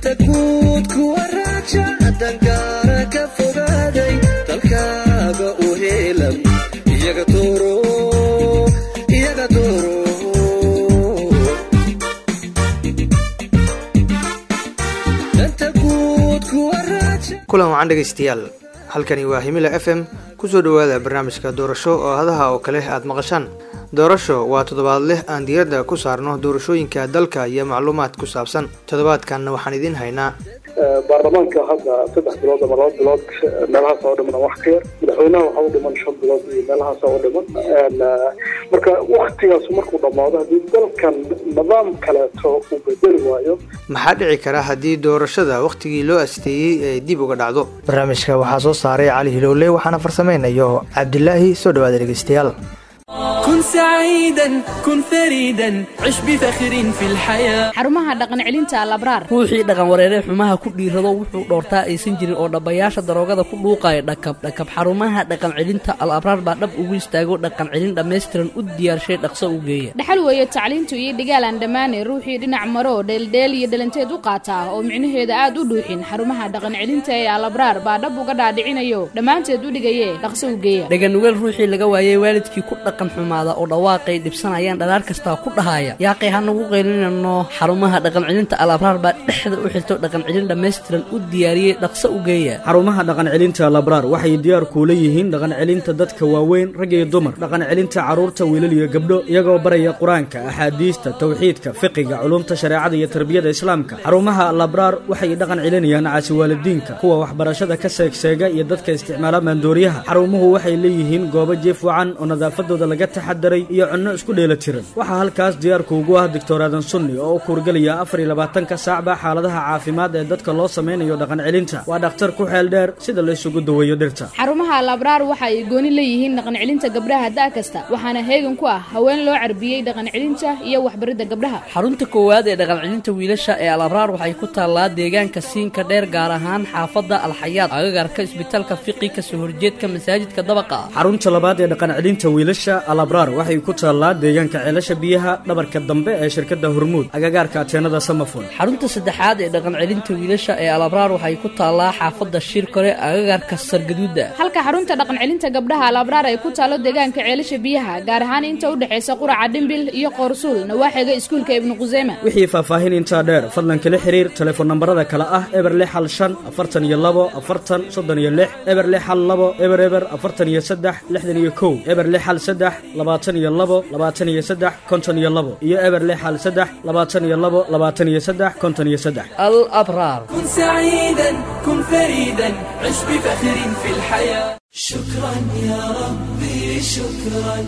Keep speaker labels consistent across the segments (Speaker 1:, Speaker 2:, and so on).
Speaker 1: danta guud kuwa raaja dangaara ka fogaaday dalkaaga u heelan iyaga dooro iyaga dooro danta guud kuwa raaja
Speaker 2: kulan wacan dhegaystayaal halkani waa himila f m kusoo dhowaada barnaamijka doorasho oo hadaha oo kale aad maqashaan doorasho waa toddobaad leh aan diiradda ku saarno doorashooyinka dalka iyo macluumaad ku saabsan toddobaadkanna waxaan idiin haynaa
Speaker 3: baarlamaanka hadda saddex bilood ama laba bilood meelahaas oo dhiman wax ka yar madaxweynaha waxaa u dhiman shan bilood iyo meelahaas oo dhiman marka waktigaas markuu dhammaado haddii dalkan nidaam kaleeto uu bedeli waayo
Speaker 2: maxaa dhici kara haddii doorashada wakhtigii loo asteeyey ay dib uga dhacdo barnaamijka waxaa soo saaray cali hilowle waxaana farsamaynayo cabdilaahi soo dhawaada dhegeystayaal
Speaker 4: كن سعيدا كن فريدا عش بفخر في الحياة
Speaker 5: xarumaha dhaqan celinta alabraar
Speaker 6: ruuxii dhaqan wareere xumaha ku dhiirado wuxuu dhoortaa aysan jirin oo dhabbayaasha daroogada ku dhuuqaya dhakab dhakab xarumaha dhaqan celinta al abraar baa dhab ugu istaago dhaqan celin dhammaystiran u diyaarshay dhaqso u geeya
Speaker 5: dhaxal weeye tacliintu iyo dhigaalaan dhammaane ruuxii dhinac maro dheeldheel iyo dhalanteed u qaata oo micnaheeda aad u dhuuxin xarumaha dhaqan celinta ee alabraar baa dhab uga dhaadhicinayo dhammaanteed u dhigaye dhaqso u geeya
Speaker 6: dhaganugeel ruuxii laga waayey waalidkii ku dhaqan xumaada oo dhawaaqay dhibsanayaan dhalaar kastaa ku dhahaya yaaqay ha nagu qaylinano xarumaha dhaqan celinta al abraar baa dhexda u xirto dhaqan celin dhammaystiran u diyaariyey dhaqso u geeya
Speaker 7: xarumaha dhaqan celinta labraar waxay diyaar kuula yihiin dhaqan celinta dadka waaweyn rag iyo dumar dhaqan celinta carruurta wiilal iyo gabdho iyagoo baraya qur-aanka axaadiista tawxiidka fiqiga culumta shareecada iyo tarbiyada islaamka xarumaha labraar waxay dhaqan celinayaan caasi waalidiinka kuwa waxbarashada ka seegseega iyo dadka isticmaala maandooriyaha xarumuhu waxay leeyihiin goobo jiif wacan oo nadaafadooda laga taxadaray iyo cunno isku dheela tiran waxaa halkaas diyaarku ugu ah doctor aadan sunni oo u kuurgelaya afar iyo labaatanka saacba xaaladaha caafimaad ee dadka loo samaynayo dhaqan celinta waa dhakhtar ku xeel dheer sida la isugu daweeyo dhirta
Speaker 5: xarumaha alabraar waxa ay gooni leeyihiin dhaqan celinta gabdhaha da' kasta waxaana heegan ku ah haween loo carbiyey dhaqan celinta iyo waxbaridda gabdhaha
Speaker 6: xarunta koowaad ee dhaqan celinta wiilasha ee al abraar waxay ku taallaa deegaanka siinka dheer gaar ahaan xaafadda alxayaad agagarka isbitaalka fiqi kasoo horjeedka masaajidka dabaqa ah
Speaker 7: xarunta labaad ee dhaqan celinta wiilasha alabraar waxay ku taallaa deegaanka ceelasha biyaha dhabarka dambe ee shirkadda hormuud agagaarka ateenada samafon
Speaker 6: xarunta saddexaad ee dhaqan celinta wiilasha ee al abraar waxay ku taallaa xaafadda shirkore agagarka sargaduuda
Speaker 5: halka xarunta dhaqan celinta gabdhaha alabraar ay ku taalo deegaanka ceelasha biyaha gaar ahaan inta u dhexaysa quraca dhimbil iyo qoorsuul nawaaxiga iskuulka ibnu quseyma
Speaker 7: wixii faahfaahin intaa dheer fadlan kala xiriir telefoon nambarada kale ah eber lix hal shan afartan iyo labo afartan soddon iyo lix eber lix hal labo eber eber afartan iyo saddex lixdan iyo kow eber lix hal saddex labaatan iyo labo labaatan iyo saddex konton iyo labo iyo eber lix hal saddex labaatan iyo labo labaatan iyo saddex konton iyo saddex
Speaker 6: al abraar
Speaker 4: كن سعيدا كن فريدا عش بفخر في الحياة شكرا يا ربي شكرا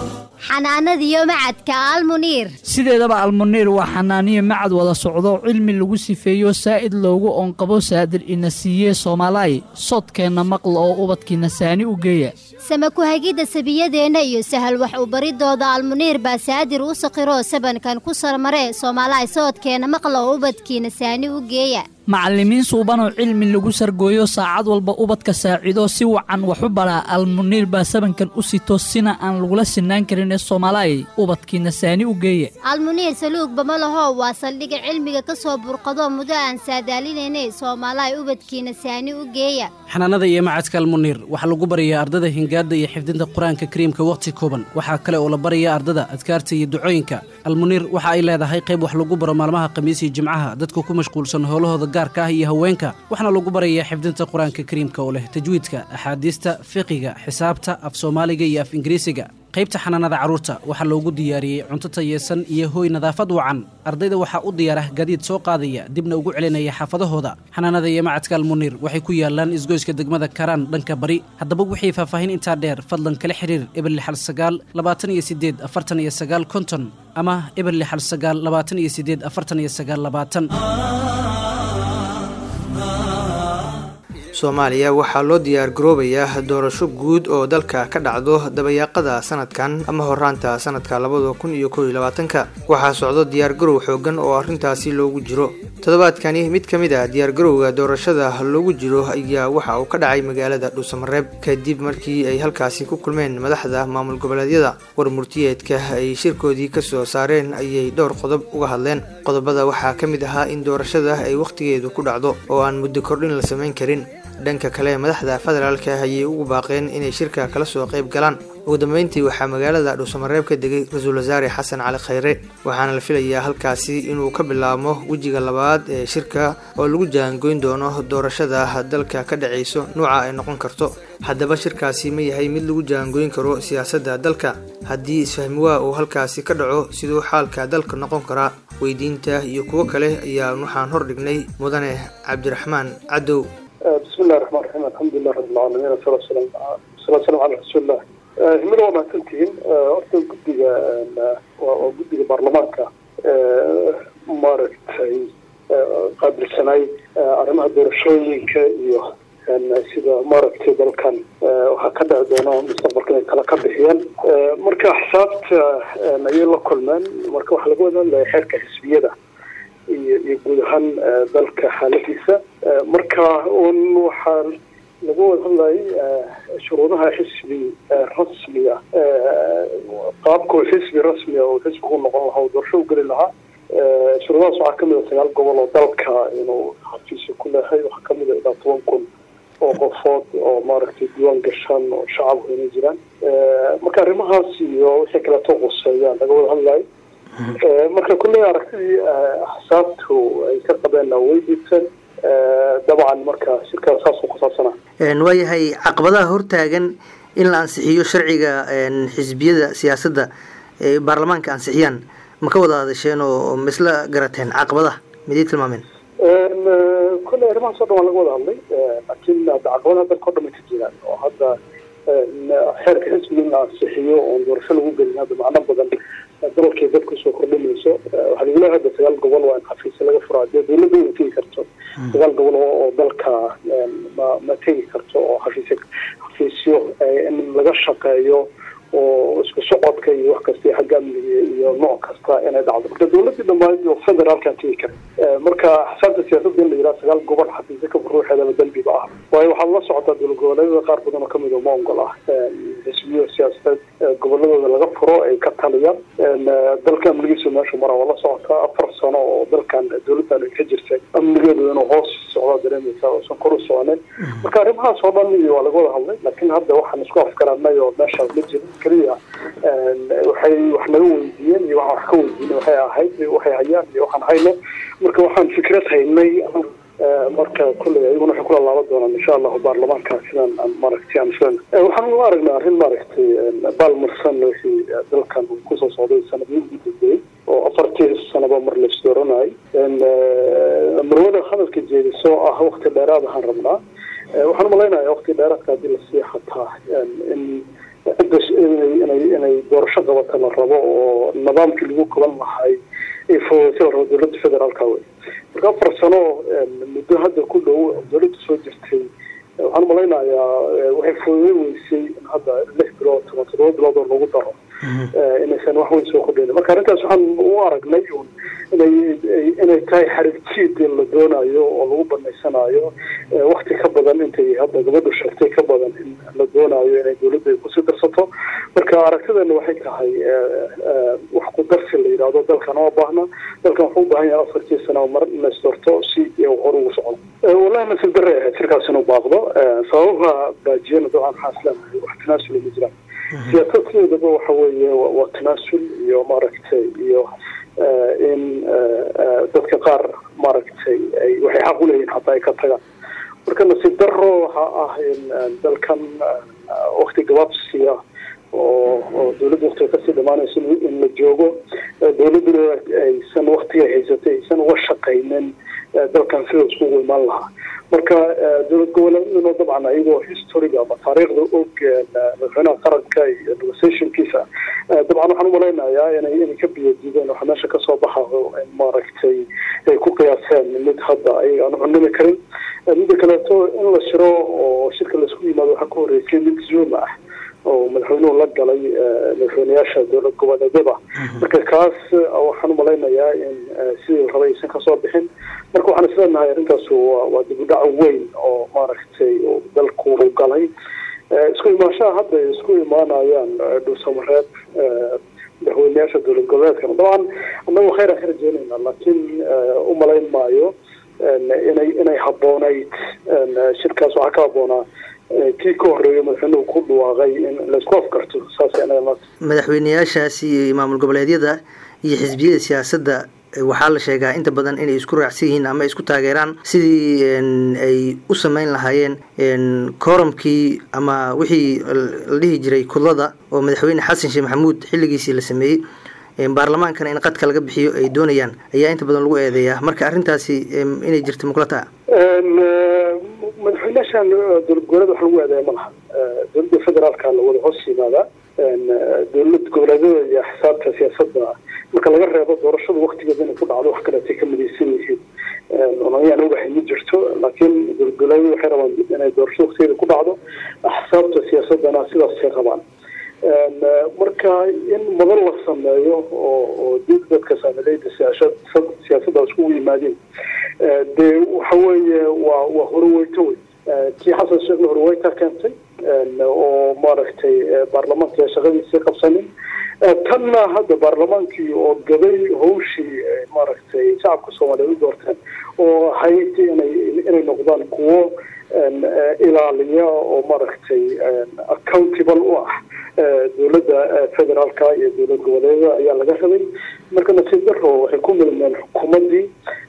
Speaker 8: xanaanadiyo macadka almuniir
Speaker 9: sideedaba almuniir waa xanaaniyo macad wada socdo cilmi lagu sifeeyo saa'id loogu oonqabo saadir ina siiyee soomaalaay sodkeenna maqla oo ubadkiina saani u geeya
Speaker 8: sama ku-hagidda sabiyadeenna iyo sahal wax u baridooda almuniir baa saadir u saqiroo sabankan ku sarmaree soomaalaay soodkeenna maqla oo ubadkiina saani u geeya
Speaker 9: macallimiin suubanoo cilmi lagu sargooyo saacad walba ubadka saacido si wacan wax u baraa almuniir baa sabankan u sito sina aan lagula sinaan karin ee soomaalaay ubadkiina saani u geeya
Speaker 8: almuniir saluugba ma laho waa saldhigga cilmiga ka soo burqado muddo aan saadaalinaynay soomaalaay ubadkiina saani u geeya
Speaker 10: xanaanada iyo macadka almuniir waxaa lagu barayaa ardada hingaadda iyo xifdinta qur-aanka kariimka wakhti kooban waxaa kale oo la barayaa ardada adkaarta iyo ducooyinka almuniir waxa ay leedahay qayb wax lagu baro maalmaha khamiis iyo jimcaha dadka ku mashquulsan howlahooda gaarka ah iyo haweenka waxaana lagu barayaa xifdinta qur-aanka kariimka oo leh tajwiidka axaadiista fiqiga xisaabta af soomaaliga iyo af ingiriisiga qaybta xanaanada carruurta waxaa loogu diyaariyey cunto tayeesan iyo hooy nadaafad wacan ardayda waxaa u diyaara gadiid soo qaadaya dibna ugu celinaya xaafadahooda xanaanada iyo macadka almuniir waxay ku yaalaan isgoyska degmada karaan dhanka bari haddaba wixii faahfaahin intaa dheer fadlan kala xiriir eber lixal sagaal labaatan iyo sideed afartan iyo sagaal konton ama eber lixal sagaal labaatan iyo sideed afartan iyo sagaal labaatan
Speaker 2: soomaaliya waxaa loo diyaar garoobayaa doorasho guud oo dalka ka dhacdo dabayaaqada sanadkan ama horaanta sanadka labada kun iyo kow iyo labaatanka waxaa socdo diyaargarow xoogan oo arrintaasi loogu jiro toddobaadkani mid ka mid ah diyaargarowga doorashada loogu jiro ayaa waxa uu ka dhacay magaalada dhuusamareeb kadib markii ay halkaasi ku kulmeen madaxda maamul goboleedyada war murtiyeedka ay shirkoodii kasoo saareen ayay dhowr qodob uga hadleen qodobada waxaa ka mid ahaa in doorashada ay wakhtigeedu ku dhacdo oo aan muddo kordhin la samayn karin dhanka kale madaxda federaalka ayay ugu baaqeen inay shirka kala soo qayb galaan ugu dambeyntii waxaa magaalada dhuusamareeb ka degay ra-iisul wasaare xasan cali khayre waxaana la filayaa halkaasi inuu ka bilaabmo wejiga labaad ee shirka oo lagu jaangoyn doono doorashada dalka ka dhacayso nuuca ay noqon karto haddaba shirkaasi ma yahay mid lagu jaangoyn karo siyaasadda dalka haddii isfahmiwaa uu halkaasi ka dhaco siduu xaalka dalka noqon karaa weydiinta iyo kuwo kale ayaa waxaan hor dhignay mudane cabdiraxmaan cadow
Speaker 3: bismi illahi raxmaan raxiim alxamdulilah rabbilcaalamiin wasala salaa salam cala rasuulillah himilo waa mahadsantihiin horta guddiga waa guddiga baarlamaanka maaragtay qaabilsanay arrimaha doorashooyinka iyo sida maaragtay dalkan waxaa ka dhici doona mustaqbalka inay kala ka bixiyeen marka xisaabta ayay la kulmeen marka waxaa laga wada hadlaya xeerka xisbiyada iyo iyo guud ahaan dalka xaaladiisa marka un waxaa laga wada hadlayay shuruudaha xisbi rasmiga qaabkuu xisbi rasmiga oo xisbigu noqon lahaa oo doorasho u geli lahaa shuruudahaas waxaa kamid a sagaal gobol oo dalka inuu xafiisyo ku leehay waxaa kamid a ilaa toban kun oo qofood oo maaragtay diiwaan gashaan oo shacabku inay jiraan marka arrimahaas iyo wixii kaleeto quseeyaan laga wada hadlayo marka kulley aragtidii axsaabtu ay ka qabeen way diibteen dabcan marka shirkaas saasuu ku saabsanaa
Speaker 2: waayahay caqabadaha hortaagan in la ansixiyo sharciga xisbiyada siyaasadda ee baarlamaanka ansixiyaan ma ka wada hadasheen oo ma isla garateen caqabadaha miday tilmaameen
Speaker 3: kulley arrimahaas o dhan waa laga wada hadlay laakiin hadda caqabadaha dalka o dhan ay ka jiraan oo hadda xeerka xisbiga in la ansixiyo oon doorasho lagu gelin hadda macno badan dalkay dadku soo kordhinayso waxaa lagu leeyahay hadda sagaal gobol waa in xafiisyo laga furaa dee dawladda ma tegi karto sagaal gobol oo dalka ma ma tegi karto oo xafiisyo xafiisyo in laga shaqeeyo oo isku socodka iyo wax kasta xagga amniga iyo nooc kasta inay dhacdo marka dawladdii dhammayd oo federaalkan tegi kara marka xisaabta siyaasadda in la yidhaha sagaal gobol xafiisyo ka ruuxeedaba dambiba ah waayo waxaad la socotaa dowlad goboleedyada qaar badan oo kamid ma ongol ah xisbiyo siyaasadeed goboladooda laga furo ay ka taliyaan dalka amnigiisu meeshu mara waa la socotaa afar sano oo dalkan dawladdan ay ka jirtay amnigeedu inuu hoos socdaa dareemaysa oosan kor u soconin marka arrimahaas oo dhan iyo waa laga wada hadlay laakiin hadda waxaan isku afgaranay oo meesha ma jiro keliya waxay wax naga weydiiyeen iyo waxaan wax ka weydiinay waxay ahayd waxay hayaan iyo waxaan hayno marka waxaan fikrad haynay marka kulley ayaguna waxay kula laaban doonaan insha allahu baarlamaanka sidaan aan maaragtay aan islan waxaan u aragnaa arrin maaragtay baalmarsan wixii dalkan kusoo socday sanadihii ugu dambeeyey oo afartii sanaba mar lays dooranayay marwada hadalka jeediso ah wakti dheeraad ahaan rabnaa waxaan umalaynaya wakti dheeraadka haddii lasii xataa in cidda inay inay doorasho qabata la rabo oo nidaamkii lagu qaban lahay ay fududaysa la rabo dowladda federaalka wey marka afar sano muddo hadda ku dhow dowladda soo jirtay waxaan umalaynayaa waxay fududay weysay in hadda lix bilood toban toddoba bilood oo lagu daro inaysan wax weyn soo kordhayn marka arrintaas waxaan u aragnay un inay inay tahay xariirjiid in la doonayo oo lagu banaysanayo wakti ka badan intay hadda gabadhu sheegtay ka badan in la doonayo inay dowladda ay kusii darsato marka aragtidana waxay tahay wax ku darsi la yidhaahdo dalkan oo baahna dalkan wuxuu u baahan yahay afartii sano mar inaysdoorto si hor ugu socdo wallahi nasib darre ahayd shirkaas inuu baaqdo sababaha baajiyana dabcan waxaan isleenahay wax tanaasula ma jiraan siyaasadkeedaba waxa weeye waa tanaasul iyo maaragtay iyo in dadka qaar maaragtay ay waxay xaq uleeyihin hataa ay ka tagaan marka nasiib daro waxa ah in dalkan wakti gabaabsiya oo oo dawladda waktiga kasii dhamaanayso in la joogo dawladduna aysan waktiga haysatay aysan uga shaqaynin dalkan sida iskugu imaan lahaa marka dowlad goboleedaduna dabcan ayagoo historiga ama taariikhda og madaxweynaha qaranka iyo negotiationkiisa dabcan waxaan umalaynayaa inay inay ka biyadiideen waxa meesha kasoo baxayo in maaragtay ay ku qiyaaseen mid hadda ayaga aan cunimi karin midda kaleeto in la shiro oo shirka laisku yimaado waxaa ka horreysay mid zoom ah oo madaxweynuhu la galay madaxweyneyaasha dowlad goboleedyada marka kaas waxaan umalaynayaa in sidii la rabay aysan kasoo bixin marka waxaan isleenahay arrintaas waa waa dib u dhac weyn oo maaragtay dalku u galay isku imaanshaha hadda ay isku imaanayaan dhuusamareeb madaxweyneyaasha dowlad goboleedkana dabcan annagu khayr aan ka rajeynayna laakiin umalayn maayo inay inay habboonayd shirkaas waxaa ka habboonaa kii ka horreeya madaxweynuhu ku dhawaaqay in laisku afkarto saas
Speaker 2: madaxweyneyaashaasi iyo maamul goboleedyada iyo xisbiyada siyaasadda waxaa la sheegaa inta badan inay isku raacsan yihiin ama isku taageeraan sidii ay u sameyn lahaayeen kooramkii ama wixii la dhihi jiray kudlada oo madaxweyne xasan sheekh maxamuud xilligiisii la sameeyey baarlamaankana in qadka laga bixiyo ay doonayaan ayaa inta badan lagu eedeeyaa marka arrintaasi inay jirto muqlata
Speaker 3: madaxweyneyaashan dowlad goboleed wax lagu eedeeya ma laha dowladda federaalka la wada hoos yimaadaa dowlad goboleedyada iyo xisaabta siyaasadda marka laga reebo doorashada waktigeeda inay ku dhacdo wax kaleetay ka midaysan yihiin ayaan ogahay ma jirto laakiin dowlad goboleedyada waxay rabaan inay doorashada waktigeeda ku dhacdo axsaabta siyaasadana sidaasay qabaan marka in madan la sameeyo oo oo dib dadka saamileyda siyaasadda iskugu yimaadeen dee waxa weeye waa waa horweyto wey kii xasan sheekhna horweyta keentay oo maaragtay baarlamaanka shaqadiisii qabsanin tanna hadda baarlamaankii oo gabay hawshii maaragtay shacabka soomaaliyeed u doorteen oo ahayd inay inay noqdaan kuwo ilaaliya oo maaragtay accountable u ah dowladda federaalka iyo dowlad goboleedyada ayaa laga rabay marka nasiib daro waxay ku milmeen xukuumaddii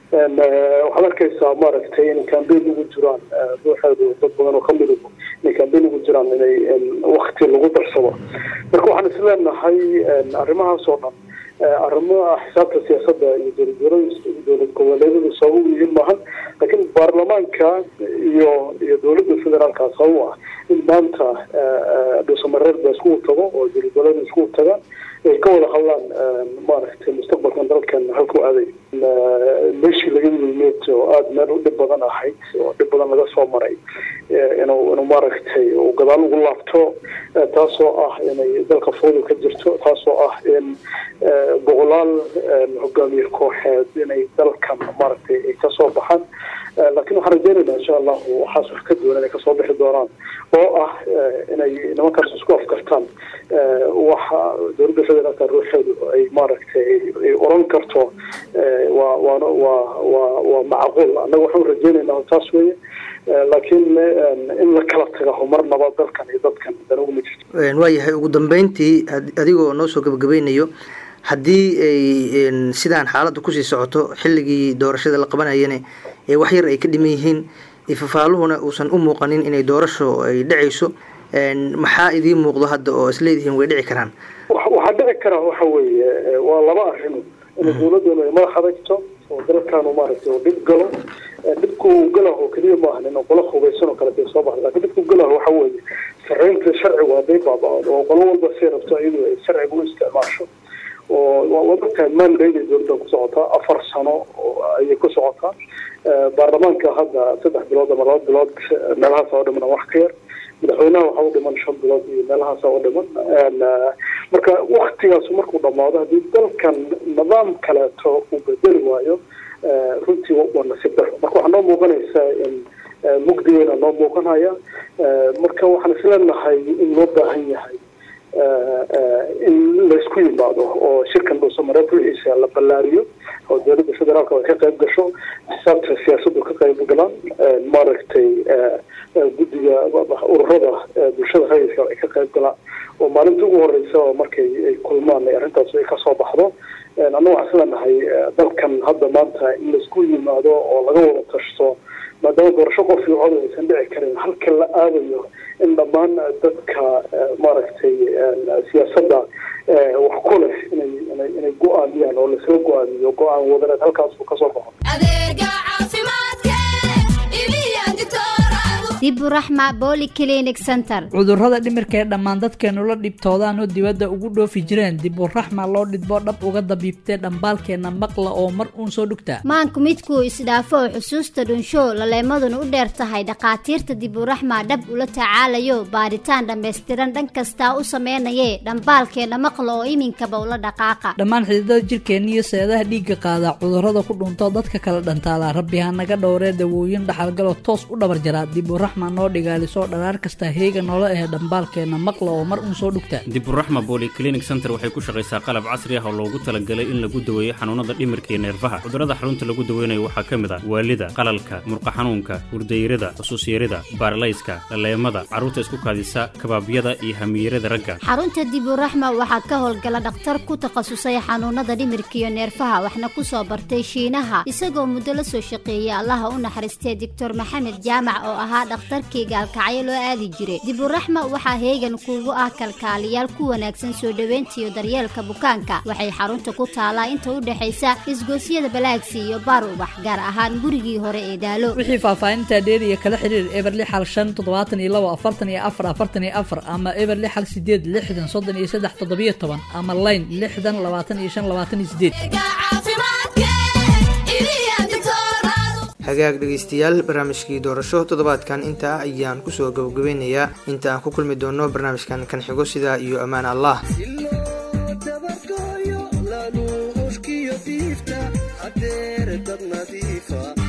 Speaker 3: waxaad arkaysaa maaragtay inay cambain ugu jiraan ruuxeedu dad badan oo kamid inay cambain ugu jiraan inay wakti lagu darsado marka waxaan isleenahay arrimahaas oo dhan arrimaha xisaabta siyaasadda iyo dowlad dowlad goboleedyadu sabab u yihiin maahan laakiin baarlamaanka iyo iyo dowladda federaalka sabab u ah in maanta dhuusamareer ba iskugu tago oo dowlad goboleeda iskugu tagaan ay ka wada hadlaan maaragtay mustaqbalkan dalkan halku aaday meeshii laga yimid oo aada meel u dhib badan ahayd oo dhib badan laga soo maray inuu inuu maaragtay uu gadaal ugu laabto taasoo ah inay dalka foodu ka jirto taasoo ah in boqolaal hogaamiye kooxeed inay dalkan maaragtay ay kasoo baxaan laakiin waxaan rajeynaynaa insha allahu waxaas wax ka duwan inay kasoo bixi doonaan oo ah inay nimankaas isku afkartaan waxa dowladda federaalka ruuxeedu ay maaragtay ay oran karto waa waana waa waa waa macquul annaga waxaan rajeynaynaa taas weeye laakiin in la kala tago marnaba dalkan iyo dadkan danugu ma jirto
Speaker 2: waayahay ugu dambeyntii adigoo noo soo gabagabeynayo haddii ay sidaan xaaladda kusii socoto xilligii doorashada la qabanayana wax yar ay ka dhiman yihiin ifafaaluhuna uusan u muuqanin inay doorasho ay dhacayso maxaa idiin muuqdo hadda oo isleedihiin way dhici karaan
Speaker 3: waxaa dhici karaa waxa weeye waa laba arrin in dowladdeenu ay madax adagto oo dalkaanu maaragtay oo dhib galo dhibku uu galah oo keliya maahan in qolo hubaysan oo kale soo baxda laakiin dhibku galah waxa weeye sarreynta sharcigu hadday baaba'do oo qolo walba say rabto iyadu ay sharciga u isticmaasho oo waad ogtahay mandate ay dowladda ku socotaa afar sano ayay ku socotaa baarlamaanka hadda saddex bilood ama laba bilood meelahaas oo dhiman wax ka yar madaxweynaha waxa u dhiman shan bilood iyo meelahaas oo dhiman marka waktigaas markuu dhamaado haddii dalkan nidaam kaleeto uu bedeli waayo runtii waa nasiib daro marka waxaa noo muuqanaysaa in mugdigeena noo muuqanaya marka waxaan isleenahay in loo baahan yahay in laysku yimaado oo shirkan dhuusamareeb ruuxiisa la ballaariyo oo dowladda federaalka ay ka qayb gasho xisaabta siyaasaddu ka qayb galaan maaragtay guddiga ururada bulshada rayidka ay ka qayb galaan oo maalinta ugu horeysa oo markay ay kulmaan arrintaas ay kasoo baxdo annaga waxaan isleenahay dalkan hadda maanta in laisku yimaado oo laga wada tashto maadaama doorasho qof iyo cod aysan dhici karin halka la aadayo in dhammaan dadka maaragtay siyaasadda wax ku leh inay inay inay go-aamiyaan oo laisla go-aamiyo go-aan wadareed halkaas uu kasoo baxo
Speaker 8: diburaxma bolyclinic center
Speaker 9: cudurrada dhimirka ee dhammaan dadkeenu la dhibtoodaan oo dibadda ugu dhoofi jireen diburaxma loo dhidbo dhab uga dabiibtee dhambaalkeenna maqla oo mar uun soo dhugta
Speaker 8: maanku midkuu isdhaafo xusuusta dhunsho laleemaduna u dheer tahay dhakhaatiirta diburaxma dhab ula tacaalayo baaritaan dhammaystiran dhan kastaa u sameynayee dhambaalkeenna maqla oo iminkaba ula dhaqaaqa
Speaker 9: dhammaan xididada jirkeenna iyo seedaha dhiigga qaada cudurrada ku dhunto dadka kala dhantaala rabbi ha naga dhowree dawooyin dhaxalgaloo toos u dhabar jaraa diburaxma noo dhigaalisoo dharaar kasta heega noola ahe dhambaalkeenna maqla oo mar uun soo dhugta
Speaker 11: diburaxma bolyclinic center waxay ku shaqaysaa qalab casri ah oo loogu talagalay in lagu daweeyo xanuunada dhimirka iyo neerfaha cudurrada xarunta lagu daweynayo waxaa ka mid ah waalida qalalka murqa xanuunka hurdayrada xusuusyarida baaralayska dhaleemada carruurta isku kaadisa kabaabyada iyo hamiirada ragga
Speaker 8: xarunta diburaxma waxaa ka howlgala dhakhtar ku takhasusay xanuunada dhimirka iyo neerfaha waxna ku soo bartay shiinaha isagoo muddo la soo shaqeeyay allaha u naxariistay doctor maxamed jaamac oo ahaa dhakhtarkii gaalkacyo loo aadi jiray diburaxma waxaa heegan kuugu ah kalkaaliyaal ku wanaagsan soo dhoweyntiiyo daryeelka bukaanka waxay xarunta ku taalaa inta u dhexaysa isgoosyada balaagsi iyo baar ubax gaar ahaan gurigii hore ee daalo
Speaker 9: wixii faahfaahinta dheer iyo kala xiriir eber lix hal shan toddobaatan iyo labo afartan iyo afar afartan iyo afar ama eber lix hal sideed lixdan soddon iyo saddex toddobiyo toban ama layn lixdan labaatan iyo shan labaatan iyo sideed
Speaker 2: hagaag dhegaystayaal barnaamijkii doorasho toddobaadkan intaa ayaan kusoo gabagabeynayaa inta aan ku kulmi doono barnaamijkan kan xigo sidaa iyo ammaan allah
Speaker 1: dabargooyo lanuushkiyo diifta hadeer dad nadiifa